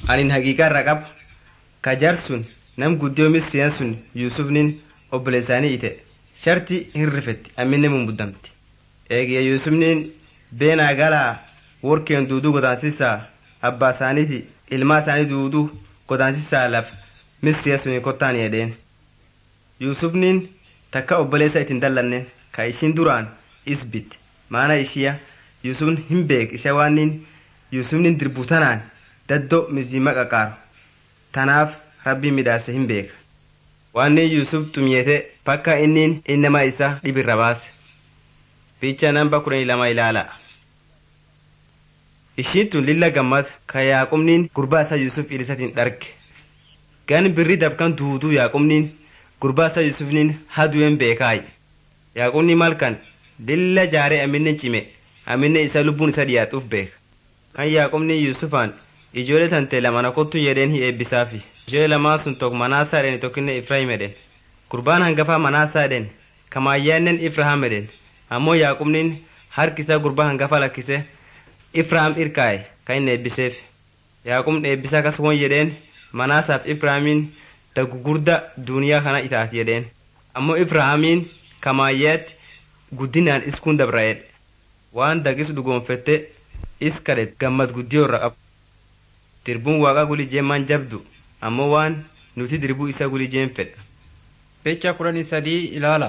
anin haqiiqaa irra qabu ka jarsun nam guddiyoo misriyan sun yuusufnin obboleessaanii ite sharti hin rifetti amminne mumbuddamti eegiya yuusufnin beenaa galaa workeen duuduu godaansisaa abbaa isaaniiti ilmaa isaanii duuduu godaansisaa laf misriya suni kottaan jedheen yuusufnin takka obboleessa ittiin dallanneen ka ishiin duraan isbit maana ishiya yuusufn hin beek isha waannin yuusufnin dirbu tanaan daddo mizima qaqaaru tanaaf rabbiin midhaase hin beeka waannin yuusuf xumiyete bakka innin innama isa dhibirra baase fiicha namba kudhanii lama ilaala ishiin tun lilla gammad ka yaaqubniin gurbaa isaa yuusuf ilisatiin dharge gan birri dabkan duuduu yaaqubniin gurbaa isaa yuusufniin haduuen beekaay yaaqubni malkan lilla jaaree aminne cime aminne isa lubbuun isa dhiyaatuuf beeka kan yaaqubni yuusufaan ijoollee tante lamana kottu jedheen hi eebbisaafi ijoollee lamaan sun tokko manaasaa edhen tokkinne ifraahim edhen gurbaan hangafaa manaasaa edhen kamaayyaannen ifrahaam edhen ammoo yaaqubniin harki isaa gurbaa hangafa lakkise ifrahaam irkaa'e kan inni eebbiseef yaaqubni eebbisaa kas won jedheen manaasaaf ifrahaamiin daggugurda duuniyaa kana itaati jedheen ammoo ifrahaamiin kamaayyaatti guddinaan iskuun dabra'edhe waan dagis dhugoonfette is kadhet gammad guddiyoo irra qabu dirbuun waaqa gulijeemaan jabdu ammoo waan nuti dirbuu isa gulijeen fedha Ficha kudhanii sadii ilaala.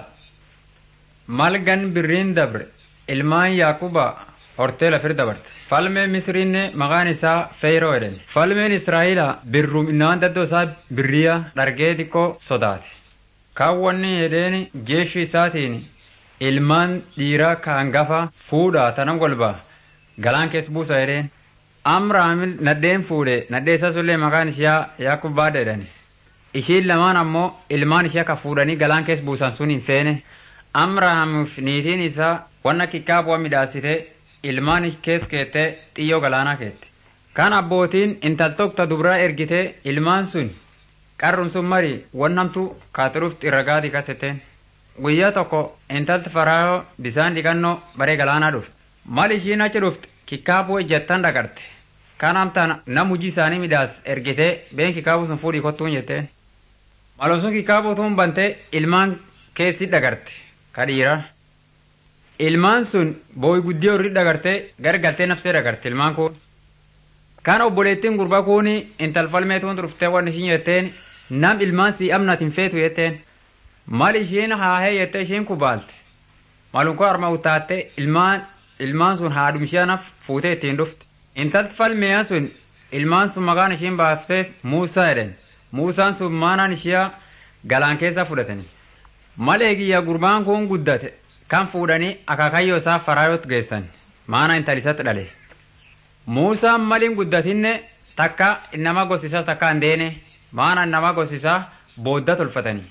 Malgan birriin dabre ilmaan Yaaquba hortee lafir dabarte. Falmeen Misriinne maqaan isaa Feyroo jedhani. Falmeen Israa'eela birruum innaan daddoo isaa birriya dhargee xiqqoo sodaate. Kaawwanni jedheen jeeshi isaatiin ilmaan dhiiraa ka hangafa fuudhaa tanan golbaa galaan keessa buusa jedheen. Amraamil nadheen fuudhe nadhee isaa sullee maqaan ishaa Yaaqubbaadha jedhani. Ishiin lamaan ammoo ilmaan ishee akka fuudhanii galaan keessa buusan sun hin feene. Amraamiif niitiin isaa wanna xiqqaa bu'a midhaasite ilmaan keessa keettee xiyyoo galaanaa keette. Kan abbootiin intaltokta dubraa ergitee ilmaan sun qarrun sun mari wannamtu kaaturuuf xirragaati kasetteen. Guyyaa tokko intalti faraayoo bisaan dhiqannoo baree galaanaa dhufte. Mal ishiin achi dhufte kikkaabuu ejjattan dhagarte. Kan amtaan nam hujii isaanii midhaas ergitee been kikkaabuu sun fuudhii kottuun jetteen. Malum sun kikkaabuu tuun bantee ilmaan keessi dhagarte ka dhiiraa. Ilmaan sun booyi guddiyoo irri dhagarte gargaltee nafsee dhagarte ilmaan kun. Kan obboleettiin gurbaa kun intalfalmee tuun dhuftee waan ishiin jetteen nam ilmaan si amnatiin feetu jetteen. Mal ishiin haahee jettee ishiin kubaalte. Malum koo harma utaatte ilmaan ilmaan sun haadhum ishiinaaf fuutee ittiin dhufte. Intalti falmiyaa sun ilmaan sun maqaan ishiin baafteef Muusaa jedhan. Muusaan sun maanaan ishiyaa galaan keessa fudhatani. Malee kiyya gurbaan kun guddate kan fuudhanii akaakayyoo isaa faraayot geessan maana intalisatti dhale. Muusaan maliin guddatinne takka nama gosisaa takka hin deene maana nama gosisaa boodda tolfatanii.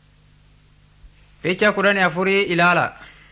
Ficha kudhanii afurii ilaala.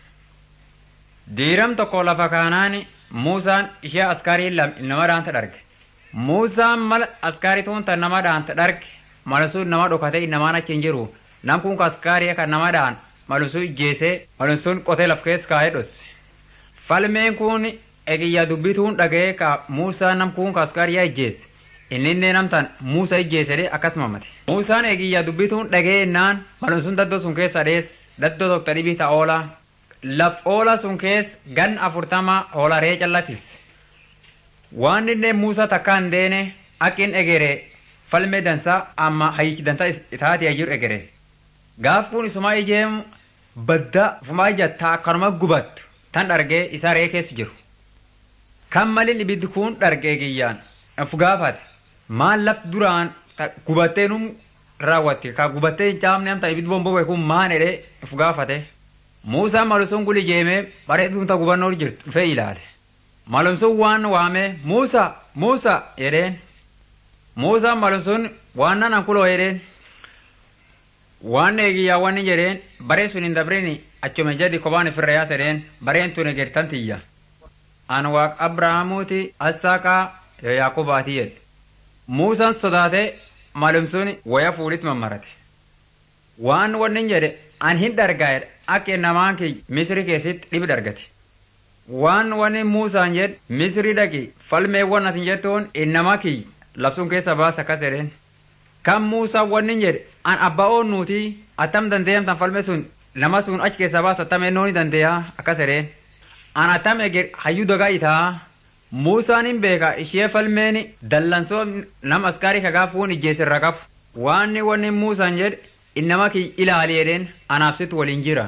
Diiram tokko lafa kaanaani Muusaan ishee askaarii nama dhaanta dharge. Muusaan mala askaarii tuun tan nama dhaanta dharge malusuun nama dhokatee namaan achi hin jiru. Nam kun askaarii kan nama dhaan malusuun ijjeesee malusuun qotee laf keessa kaa'ee dhosse. Falmeen kun egiyyaa dubbituun dhaga'ee ka Muusaan nam kun askaarii ijjeesse. Inni inni namtaan Muusaa ijjeesedee akkasuma mate. Muusaan egiyyaa dubbituun dhaga'ee naan malusuun daddoo sun keessa dhees daddoo tokko dhibii ta'a oolaa. laf oola sun kees gan afurtama hoolaree callatis waan inni muusaa takka hin deene akkin egere falme dansa amma hayyichi dansa itaati ajiru egere gaaf kun isumaa ijeemu badda fumaa ijattaa akkanuma gubattu tan dhargee isaa ree keessa jiru kan malin ibiddi kun dhargee kiyyaan of gaafate maal laf duraan gubattee num raawwatte ka gubattee hin caamne amta ibiddi bombobee kun maan edhee of gaafate. Muusaan malumsuun guli jeemee bareeduun ta gubannoo jirtu dhufee ilaale. Malumsuun waan waamee Muusaa Muusaa jedheen. Muusaan malumsuun waan nan kuloo jedheen. Waan eegiyyaa waan jedheen baree sun hin dabrini achuma jadi kophaan ofirra yaasa jedheen bareen tun egertan tiyya. An waaq Abrahaamuuti Assaaqaa Yaaqubaati jedhe. Muusaan sodaatee malumsuun waya fuulitti mammarate. Waan wanni jedhe an hin dhargaa'edha akka namaan kiyy misri keessatti dhibi dargate. Waan wanni Muusaan jedhe misri dhaqi falmee waan ati jettuun innama kiyy labsuun keessa baasa akkas jedheen. Kan Muusaa wanni jedhe an abbaa oonnuuti attam dandeeyamtan falme sun nama sun achi keessa baasa attam ennoo ni dandeeya akkas jedheen. An attam eger hayyuu dagaa itaa. Muusaan hin beeka ishee falmeen dallansoo nama askaarii kagaa fuun ijjeesirra qabu. Waan wanni Muusaan jedhe innama kiyya ilaali jedheen anaaf situ waliin jira.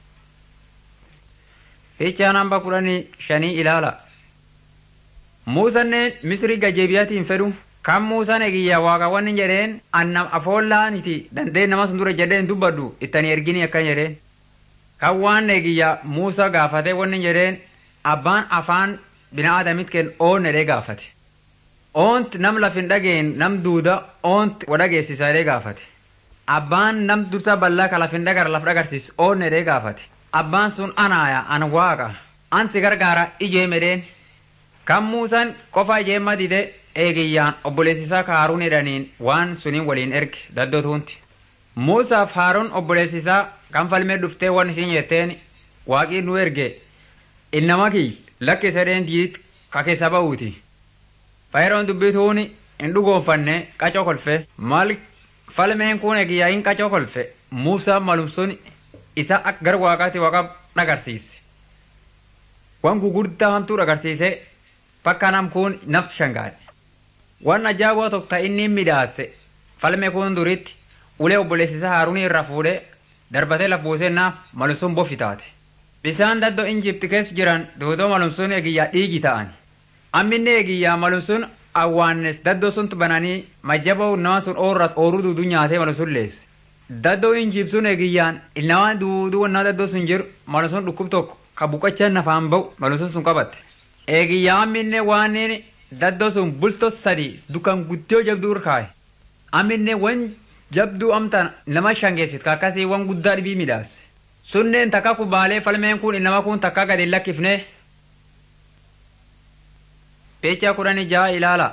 Fichaa namba kudhanii shanii ilaala. Muusanneen Misrii gajeebiyaatiin fedhu kan Muusaan eegiyyaa waaqa wanni jedheen annam afoollaaniti dandeen nama sun dura jedheen dubbaddu ittanii ergini akkan jedheen. Kan waan eegiyyaa Muusaa gaafate wanni jedheen abbaan afaan binaadamit ken oon edee gaafate. Oont nam lafin dhageen nam duuda oont wadhageessisa edee gaafate. Abbaan nam dursa bal'aa ka lafin dhagara laf dhagarsiis oon edee gaafate. Abbaan sun anaaya an waaqa an si gargaara ijee medheen. Kan Muusaan qofa ijeemma dide eegiyyaan obboleessisaa Haaruun jedhaniin waan suniin waliin erge daddotuunti. Muusaaf Haaruun obboleessisaa kan falmee dhuftee waan isiin jetteen waaqii nu erge innama kiyya lakke sadeen diit ka keessa ba'uuti. Faayiroon dubbituun hin dhugoonfanne qacoo kolfe maal falmeen kun eegiyyaa hin qacoo kolfe Muusaan malumsuun isa akka gara waaqaatti waaqa dhagarsiise. Waan gugurdaa hamtuu dhagarsiise bakka nam kun nafti shangaadhe. Waan ajaa'ibaa tokko ta'e inni midhaase falmee kun duritti ulee obboleessisaa Haaruun irraa fuudhee darbatee laf buusee naaf malumsuun bofi taate. Bisaan daddoo Injipti keessa jiran duudoo malumsuun eegiyyaa dhiigi ta'an. Amminni eegiyyaa malumsuun awwaannes daddoo sun bananii majjaboo nama sun oorrat ooruu duuduu nyaatee malumsuun leesse. Daddoo Injipsuun eegiyyaan ilnamaan duuduu wannaa daddoo sun jiru malumsuun dhukkub tokko ka buqachaa nafaan ba'u malumsuun sun qabatte. Eegiyyaa amminne waaniin daddoo sun bultoo sadii dukkan guddoo jabduu irkaaye. Amminne wan jabduu amtaan nama shangeessit ka akkasii wan guddaa dhibii midhaase. Sunneen takka kubaalee falmeen kun nama kun takka gadi lakkifne. Peecha kudhanii jaha ilaala.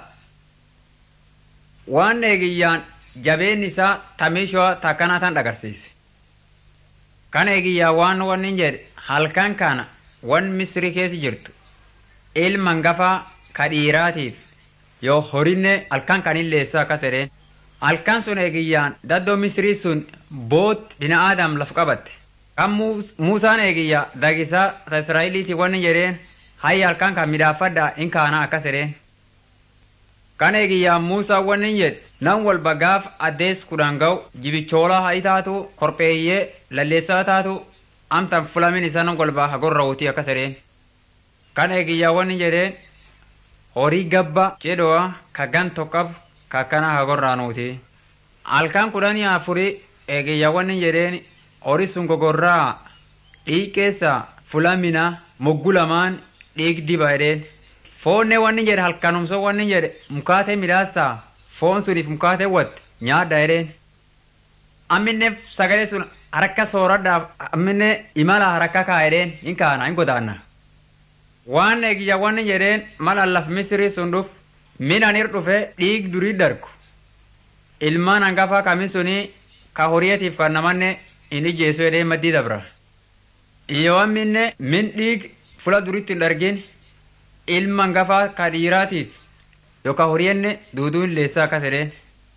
Waan eegiyyaan jabeen isaa tamiishoo takkana tan dhagarsiise. Kan eegiyyaa waan wanni jedhe halkan kana wan misrii keessa jirtu ilma hangafaa ka dhiiraatiif yoo horinne halkan kan illeessa akkas jedheen. Halkan sun eegiyyaan daddoo misrii sun boot bina aadam laf qabatte. Kan Muusaan eegiyyaa dagisaa ta Israa'eliiti wanni jedheen hayya halkan kan midhaafadhaa in kaana akkas jedheen. Kan eegiyyaa Muusaa wanni jedhe nan walba gaaf addees kudhan ga'u jibichoolaa ha'i taatu korpeeyyee lalleessaa taatu amtan fulamin isaa nan walba hagorra wutii akkas jedheen. Kan eegiyyaa wanni jedheen horii gabba jedhoa ka gan tokkabu ka akkana hagorraanuuti. Halkan kudhanii afurii eegiyyaa wanni jedheen horii sun gogorraa dhiiqeessa fulamina moggu lamaan dhiig diba jedheen. Foonne wanni jedhe halkanumso wanni jedhe mukaatee midhaasaa foon suniif mukaatee watte nyaadha jedheen. Amminne sagalee sun harka sooradhaaf amminne imala harka kaa jedheen hin kaana hin godaanna. Waan eegiyya wanni jedheen mala laf misrii sun dhuf midhaan dhufe dhiig durii dargu. Ilmaan hangafaa kami sunii ka horiyeetiif kan namanne hin ijjeessu jedhee maddii dabra. Yoo amminne min dhiig fula duritti hin dargin ilma hangafaa ka dhiiraatiif yookaan horiyenne duuduu hin leessaa akkas jedheen.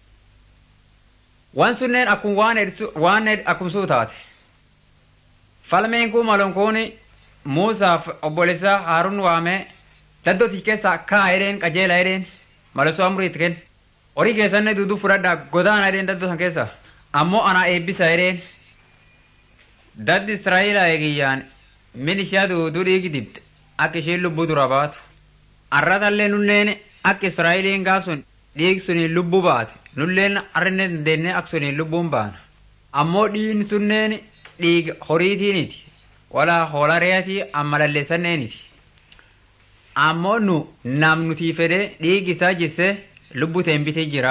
Waan sunneen akkuma waan waan akkumsuu taate. Falmeen kun malon kun Muusaaf obboleessaa Haaruun waamee daddootii keessaa kaa jedheen qajeela jedheen malosoo amuriitti kenna. Horii keessanne duuduu fudhadhaa godaana jedheen daddoo san keessa. Ammoo anaa eebbisa jedheen. Daddi Israa'eelaa eegiyyaan min ishee duuduu dhiigi dibde akka isheen lubbuu dura baatu. Arratallee nunneen akka Israa'eeliin gaaf sun dhiig suniin lubbuu baate nulleen arrinne dandeenne akka suniin lubbuun baana. Ammoo dhiigni sunneen dhiiga horiitiiniti. Walaa hoolaa reetii amma lalleessanneeniti. Ammoo nu nam nutii fedhee dhiigi isaa jisse lubbuu ta'een bitee jira.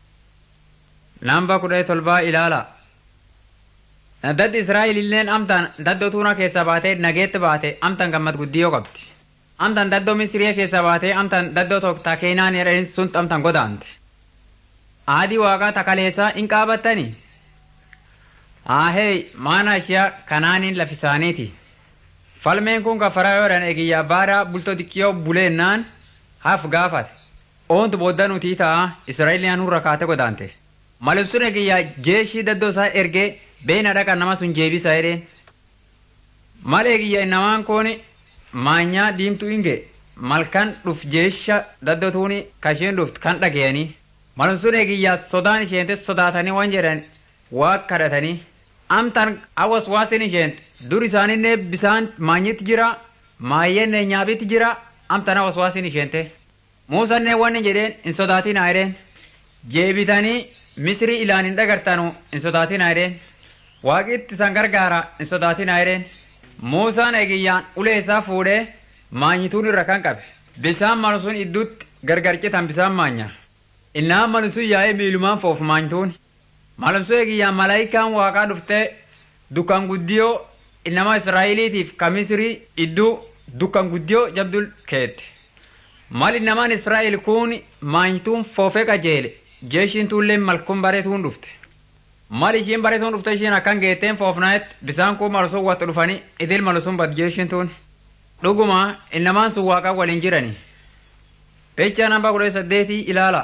Namba kudha tolbaa ilaala. Daddi Israa'elilleen amtaan daddoo tuunaa keessaa baatee nageetti baate amtaan gammad guddiyoo qabdi. Amtaan daddoo Misiriyaa keessaa baatee amtaan daddoo tokko takeenaan jedhanii sun amtaan godaante. Aadii waaqaa takaleessaa hin qaabattanii. Ahee maana ishee kanaaniin lafisaaniiti. Falmeen kun kafaraa yoodhaan eegiyyaa baadaa bultoo xiqqiyoo buleennaan haaf gaafate. oontu booddaa nutii ta'a israa'eliin nurra kaate godaante malibsuun eegiyyaa jeeshii daddoo isaa ergee beena dhaqa nama sun jeebisa jedheen mal eegiyyaa namaan kooni maanyaa diimtuu hinge malkan dhuf jeesha daddotuuni kasheen dhuft kan dhagayanii malibsuun eegiyyaa sodaan isheente sodaatanii waan jedhan waa kadhatanii amtan awas waasin isheent dur isaaninne bisaan maanyitti jira maayyenne nyaabitti jira amtan awas waasin isheente muusanne wanni jedheen hin sodaatinaa jedheen jeebitanii misrii ilaan hin dhagartanu hin sodaatinaa jedheen waaqitti isan gargaara hin sodaatinaa jedheen muusaan eegiyyaan ulee isaa fuudhee maanyituun irra kan qabe bisaan malu sun idduutti gargar citan bisaan maanya innaan malu sun yaa'ee miilumaan foofu maanyituun malumsuu eegiyyaan malaayikaan waaqaa dhuftee dukkan guddiyoo innama israa'eliitiif ka misrii idduu dukkan guddiyoo jabdul keette mal innamaan israa'el kun maanyituun foofee qajeele jeeshiin tuullee malkuun bareetuun dhufte mal ishiin bareetuun dhufte ishiin akkan geetteen foofnaetti bisaan kun malusun watti dhufanii idil malusun bad jeeshiin tuun dhuguma innamaan sun waaqaa waliin jirani pechaa namba kudha saddeetii ilaala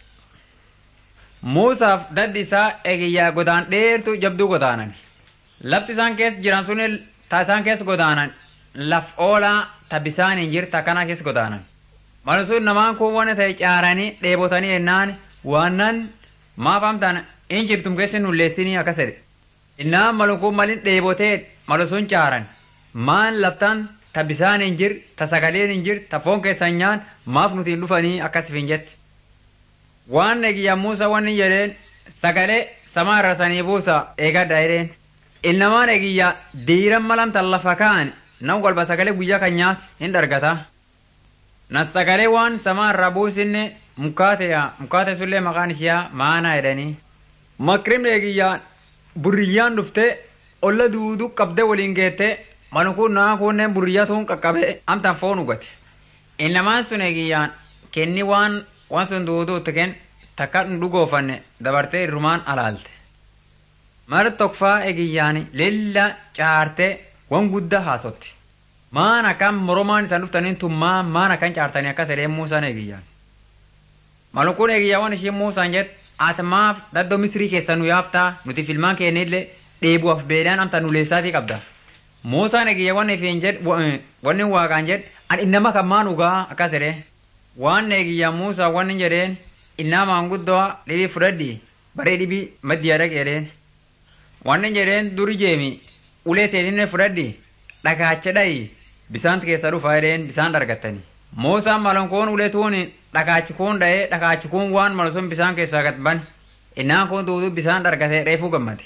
muusaaf daddi isaa eegiyyaa godaan dheertu jabduu godaanan lafti isaan keessa jiran sun ta isaan keessa godaanan laf oolaa ta bisaan hin jirta kana keessa godaanan malsun namaan kun waan ta'e caaranii dheebotanii ennaan waannan maaf amtaan in jirtum keessa nulleessinii akkas jedhe innaan malu kun malin dheebotee malsun caaran maan laftaan ta bisaan hin jir ta sagaleen hin jir ta foon keessan nyaan maaf nuti hin dhufanii akkas hin jette waan eegiyyaa muusa wanni jedheen sagalee samaa irra sanii buusa eegadha jedheen ilnamaan eegiyyaa diiran malan tan lafa ka'an nan golba sagalee guyyaa kan nyaate hin dargata na sagalee waan samaa irra buusinne mukaateya mukaate sullee maqaan ishiyaa maanaa jedhanii makrim eegiyyaa burriyyaan dhufte olla duuduu qabde waliin geette manukun naa kunneen burriyyaa tuun qaqqabe amtan foon ugate ilnamaan sun eegiyyaan kenni waan waan sun duuduutti ken takka dhugoofanne dabartee irrumaan alaalte mar tokkfaa egiyyaani lilla caarte wan guddaa haasotti maan akkan moromaan isaan dhuftaniin tummaa maan akkan caartanii akkas edhee muusaan egiyyaan malukun egiyyaa waan ishiin muusaan jet ati maaf daddoo misrii keessa nu yaaftaa nuti filmaan keenillee dheebuuf beelaan amta nuleessaatii qabda muusaan egiyyaa waan ifiin jed wanni waaqaan jed an innama kan maan ugaa akkas edhee waan eegiyyaa muusaa waan jedheen innaa maanguddoo dhibii fudhadhi baree dhibii maddiyaa dhaqeedheen waan jedheen duri jeemi ulee teetinne fudhadhi dhagaacha dhayi bisaan keessa dhufaa jedheen bisaan dargattani muusaan malonkoon ulee tuun dhagaachi kuun dha'ee dhagaachi kuun waan malu sun bisaan keessaa gad ban innaan kun duuduu bisaan dargatee reefuu gammade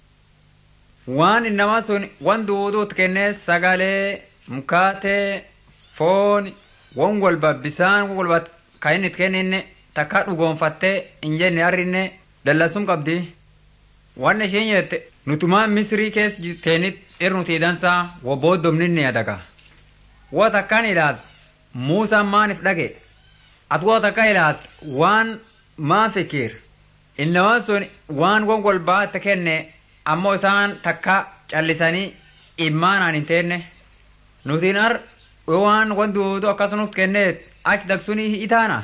waan innamaa sun wan duuduut kennee sagalee mukaatee foon won golba bisaan won golba ka inni kenninne takka dhugoonfattee hin jenne arrinne dallansum qabdi wanni isheen jette nutumaan misrii keessa jirteenit irnuti dansaa wo booddomninne adaga wo takkaan ilaal muusaan maanif dhage ati wo takka ilaal waan maan fikir innamaan sun waan won golbaa itti kenne ammoo isaan takka callisanii immaanaan hin teenne nutiin ar waan wanduutu akkasumas kenneet achi dagsunii itaana.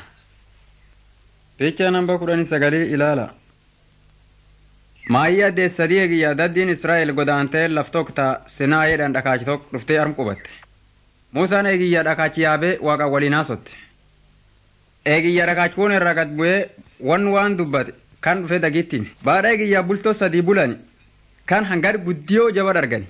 Picha namba kudhanii sagalii ilaala. Maayyaa deessadii eegiyyaa daddiin Israa'el godaantee laftokta sinaa jedhan dhakaachi tokko dhuftee arm qubatte. Muusaan eegiyyaa dhakaachi yaabee waaqa waliin haasotte. Eegiyyaa dhakaachi kun irraa gad bu'ee wan waan dubbate kan dhufe dagittiin. Baadhaa eegiyyaa bultoo sadii bulani kan hangar guddiyoo jaba dargani.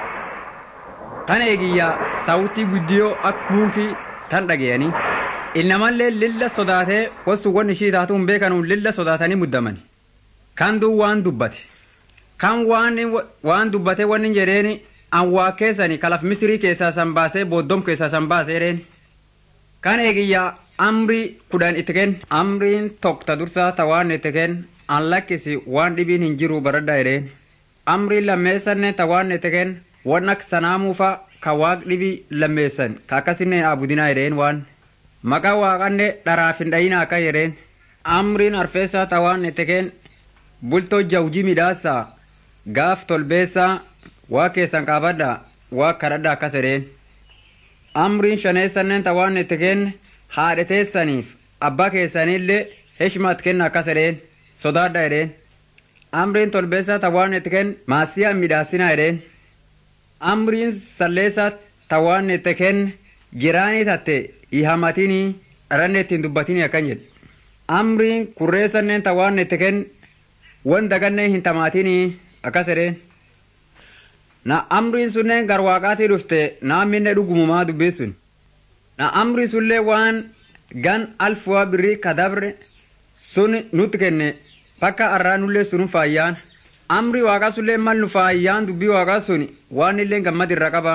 tan eegiyyaa saawutii guddiyoo akka buukii tan dhageyanii ilnamallee lilla sodaatee wasu wan ishii taatuun beekanuun lilla sodaatanii muddamani kan duu waan dubbate kan waan dubbate wanni jedheeni an waa keessani kalaf misrii keessaa san baasee booddom keessaa san baasee dheen kan eegiyyaa amrii kudhan itti kenn amriin tokkta dursaa ta waan itti kenn an lakkisi waan dhibiin hin jiru baradha jedheen amriin lammeessanne ta waan itti kenn waan akka sanaamuufa ka waaq dhibi lammeessan ka akkasinne abudinaa jedheen waan maqaa waaqanne dharaaf hin dhayina akka jedheen amriin arfeessaa ta waan itti kenn bultoo jawjii midhaassaa gaaf tolbeessaa waa keessan qaabadha waa kadhadha akkas jedheen amriin shaneessanneen ta waan itti kenn haadheteessaniif abbaa keessanillee heshmaat kenna akkas edheen sodaadha edheen amriin tolbeessaa tawaan itti kenn maasiyaa midhaasina edheen amriin salleessaa tawaan itti kenn jiraanii tatte ihamatinii dharanne ittiin dubbatinii akkan jedhe amriin kurreessanneen tawaan itti kenn wan dagannee hin tamaatinii akkas edheen na amriin sunneen gar waaqaatii dhufte naamminne dhugumumaa dubbisun na amri sullee waan gan alfuwa birrii kadabre sun nutti kenne bakka arraa nullee sunu faayyaan amri waaqa sullee mal nu faayyaan dubbii waaqa sun waan illee gammad irra qaba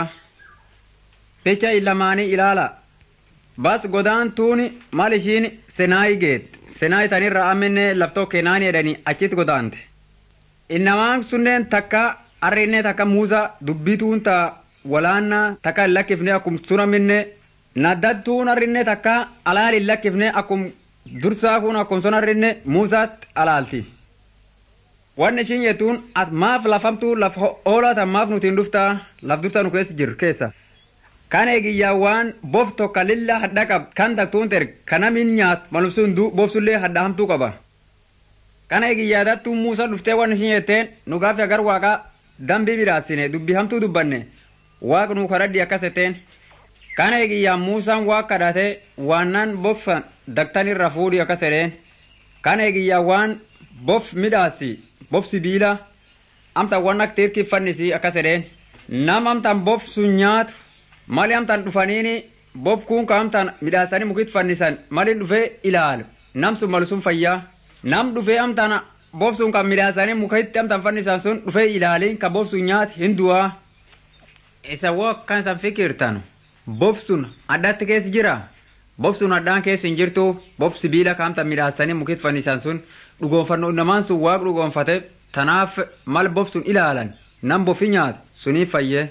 pecha illamaanii ilaala bas godaan tuuni mal ishiin senaayi geet senaayi tanirra amenne laftoo kenaani edhanii achitti godaante innamaan sunneen takka arrinne takka muuza dubbii tuunta walaanna takka hin lakkifne akkum tunaminne naddattuun arrinne takka alaal hin lakkifne akkum dursaa kun akkum son arrinne muuzaatti alaalti wanni ishiin jettuun at maaf lafamtu laf oolaatan maaf nutiin dhuftaa laf dursa nu keessa jiru keessa kan eegiyyaa waan bof tokka lilla hadha qab kan taktuun ter kanamin nyaat malumsuun du bofsullee hadha hamtuu qaba kana eegiyyaa dattuun muusa dhuftee wanni ishiin jetteen nu gaafi agar waaqa dambii midhaasine dubbii hamtuu dubbanne waaq nu kadhadhi akkas jetteen kana eegiyyaa muusaan waa kadhate waannan bofsan daktan irra fuudhi akkas jedheen kana eegiyyaa waan bof midhaasi bof sibiila amtan waan akka tirkiffannisi akkas jedheen nam amtan bof sun nyaatu mali amtan dhufaniini bof kun ka amtan midhaasanii mukit fannisan malin dhufee ilaalu nam sun malu sun fayyaa nam dhufee amtan bof sun kan midhaasanii mukitti amtan fannisan sun dhufee ilaaliin ka bof sun nyaatu hin du'aa isa woo akkan isan fikirtanu bof sun addatti keessa jira bof sun addaan keessa hin jirtu bof sibiila kaamta midhaasanii mukit fannisan sun dhugoonfannoo namaan sun waaq dhugoonfate tanaaf mal bof sun ilaalan nam bofi nyaatu suniif fayyee.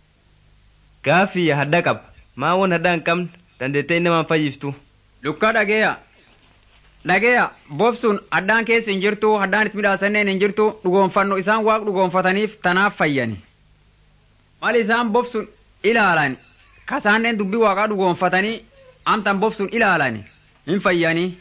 Gaaffii hadda qaba maa waan hadda hin qabne dandeettee namaan fayyiftu. Lukkaa dhageeya. Dhageeya bof sun addaan keessa hin jirtu addaan itti midhaasanneen hin jirtu dhugoonfannoo isaan waaq dhugoonfataniif tanaaf fayyani. Mal isaan bof sun ilaalan kasaanneen dubbii waaqaa dhugoonfatanii amtan bof sun ilaalani hin fayyanii.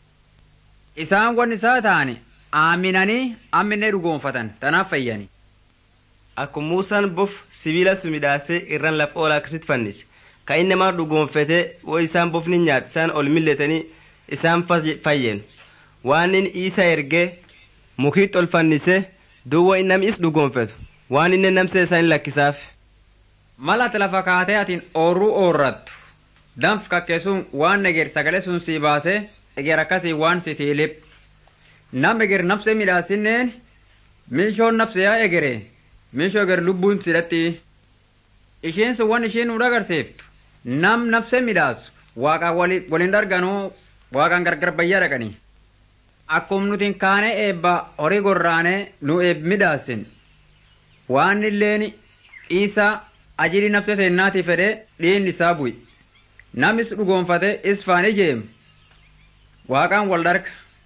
Isaan wanni isaa ta'ani aaminanii amminee dhugoonfatan tanaaf fayyani. Akkuma Muusaan bof sibiila sun midhaasee irraan lafa oolaa akkasitti fannise. Kan inni nama dhugoonfatee woo isaan bofni nyaate isaan ol milletanii isaan fayyen. Waan inni isa ergee mukiitti ol fannise duwwa inni namni is dhugoonfatu waan inni namsee isaan lakkisaaf. Malati lafa kaatee atiin oorruu oorrattu. Danf kakkeessuun waan eger sagalee sun sii baasee eger akkasii waan si tiilip. Nam eger nafsee midhaasinneen miishoon nafsee yaa egeree. meeshoo gar lubbuun sidhatti isheen sun waan isheen nu agarsiiftu nam nafse midhaasu waaqaan waliin darganuu waaqaan gargar bayyaa dhaqanii akkuma nuti kaanee eebba horii gorraanee nu eeb midhaasin waan illeen isaa ajiri nafse seennaati fedhee dhiin isaa bu'i namis dhugoonfate is faan ijeem waaqaan wal darga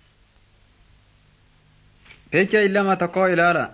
pecha illama tokko ilaala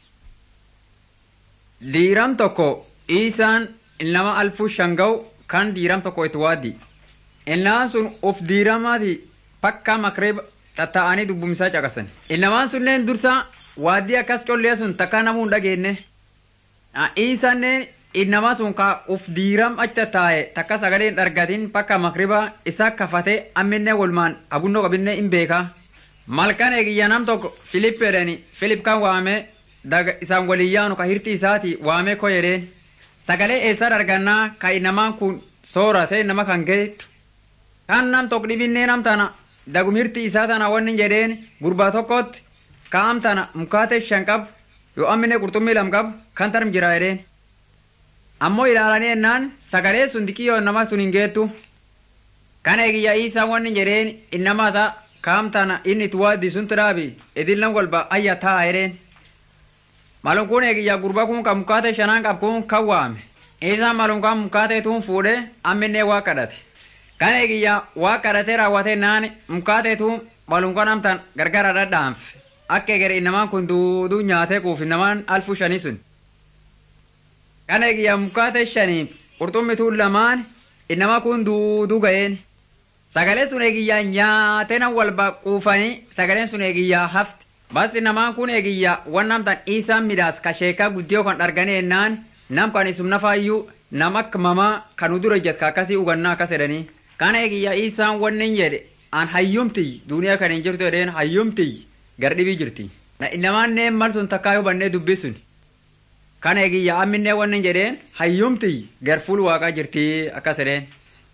diiram tokko isaan ilnama alfuu shanga'u kan diiram tokko itti waaddi ilnamaan sun of diiramaati pakka makreeba tatta'anii dubbumsaa caqasan ilnamaan sunneen dursa waaddii akkas collee sun takka namuu hin dhageenye isaanneen ilnamaa sun ka uf diiram achi tattaa'e takka sagalee hin argatin pakka makriba isaa kafatee amminne walmaan abunnoo qabinne hin beekaa malkan eegiyya nam tokko filip jedhani filip kan waamee daga isaan waliin yaanu ka hirti isaati waamee ko jedheen sagalee eessaa argannaa ka namaan kun soorate nama kan geettu kan nam tokko dhibinnee nam tana dagum hirti isaa tana wanni jedheen gurbaa tokkotti ka am tana mukaate shan qabu yoo ammine qurxummii lam qabu kan tarm jira jedheen ammoo ilaalanii ennaan sagalee sun dikiyyoo nama sun hin geettu kan eegiyya isaa wanni jedheen innama isaa ka am tana inni itti waaddi sun tidhaabi idillan golba ayya taa jedheen malum kun eegiyyaa gurbaa kun kan mukaate shanaan qabu kun kan waame isaan malum kan mukaate tuun fuudhe amminnee waa kadhate kan eegiyyaa waa kadhatee raawwate naan mukaate tuun malum kan amtan gargara dhadhaanfe akka egere innamaan kun duuduu nyaatee quuf innamaan alfu shanii sun kan eegiyyaa mukaate shaniif qurxummi tuun lamaan innamaa kun duuduu ga'een Sagaleen sun eegiyyaa nyaatee nan wal quufanii sagaleen sun eegiyyaa hafti. Basi namaan kun eegiyyaa wan namtan isaan midhaas ka sheekaa guddiyoo kan dharganii ennaan nam kan isum nafaayyuu nam akka mamaa kan dura jet ka akkasii hugannaa akkas jedhanii. Kana eegiyyaa isaan wannin jedhe an hayyumtiy duniyaa kan hin jirtu jedheen hayyumtiy gardhibii jirti. Namaan neen mal sun takkaa yoo bannee dubbisun. Kana eegiyyaa amminnee wannin jedheen hayyumtiy gar fuul waaqaa jirti akkas jedheen.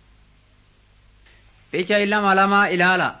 Ficha lama lama ilaala.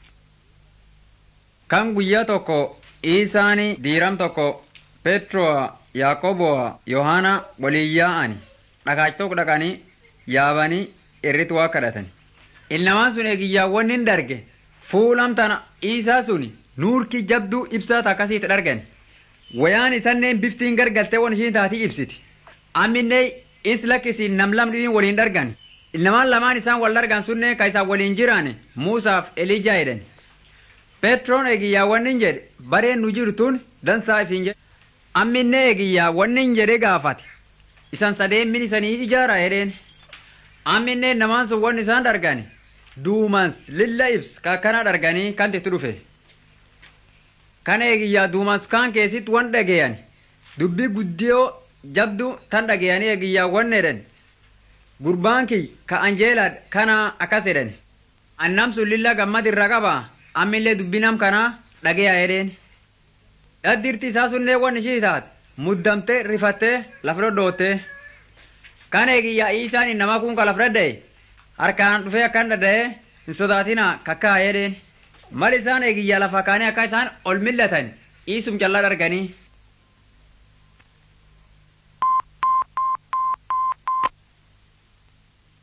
Kan guyyaa tokko Isaani diiram tokko Petroo Yaaqoboa Yohaana waliin yaa'ani dhagaach tokko dhaqanii yaabanii irritu waa kadhatan. Ilnamaan sun eegiyyaawwan hin darge fuulam tana isaa suni nuurki jabduu ibsaa akkasiitti dhargan. Wayaan isanneen biftiin gargaltee wan ishiin taatii ibsiti. Amminnee is lakkisiin nam lamdhiin waliin dhargan. Ilnamaan lamaan isaan wal dhargan sunne ka isaan waliin jiraan Muusaaf Elijaa jedhan. Petroon eegiyyaa wannin jedhe bareen nu jirtuun dansaa ifiin jedhe. Amminne eegiyyaa wannin jedhe gaafate. Isan sadeen min isanii ijaara jedheen. Amminne namaan sun wanni isaan dhargani. Duumans lilla ibs kakkana dharganii kan itti dhufe. Kana eegiyyaa duumans kaan keessatti wan dhageeyyan. Dubbii guddiyoo jabdu tan dhageeyanii eegiyyaa wanni jedhan. Gurbaan kiyy ka Anjeelaa kana akkas jedhan. Annam sun lilla gammad irra qabaa. ammillee dubbinam kana dhageeyaa jedheen. Dhaddirti isaa sunnee wan ishii taate muddamtee rifattee lafa dhodhootte. Kan eegiyyaa isaan nama kun ka lafa dhadha'e harkaan dhufee akkan dhadha'e hin sodaatina kakkaa jedheen. Mal isaan eegiyyaa lafa kaanii akka isaan ol millatan iisum callaa dharganii